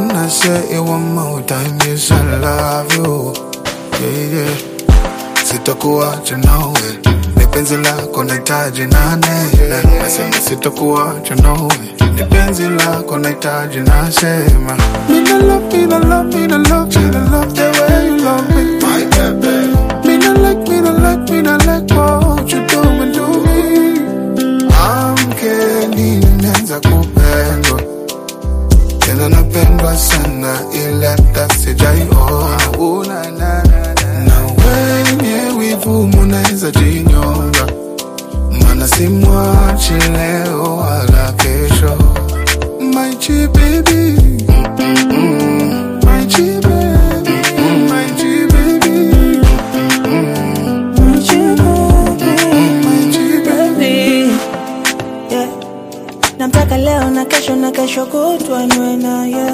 wanna say it one more time, yes I love you. Yeah, yeah. Sitakuacha nawe, ni penzi lako nahitaji nane. Nasema sitakuacha nawe, ni penzi lako nahitaji nasema. Me no love, me no love, me no love, me no love the way you love me. My baby. Me no like, me no like, me no like what you doing to me. Amkeni nimeanza kupendwa tena napendwa sana ila hata sijaiona Una na na na. na wenye wivu munaweza jinyonga mana simwachi leo wala kesho My G baby Mm-mm-mm. My G baby My G baby My G baby Yeah. Namtaka leo na kesho na kesho kutwa niwe naye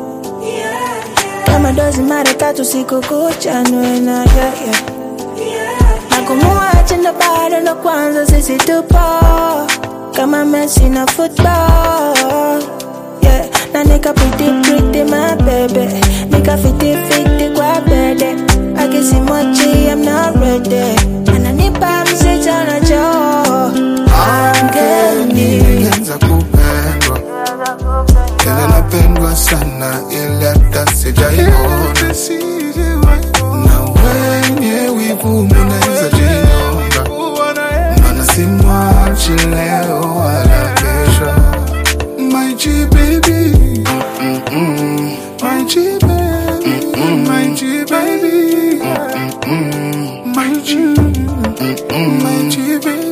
kama dozi mara tatu siku kucha niwe naye yeah. na kumuacha ndo bado ndo kwanza sisi tupo kama Messi na football yeah. na nika pretty pretty my baby nika fiti fiti kwa bede akisimwachi I'm not ready ananipa mzito na joo angeni nimeanza kupendwa tena napendwa sana ila hata sijaiona na wenye wivu munaweza jinyonga mana simwachi leo wala kesho My G baby Mm-mm-mm. My G baby My G baby My G My G baby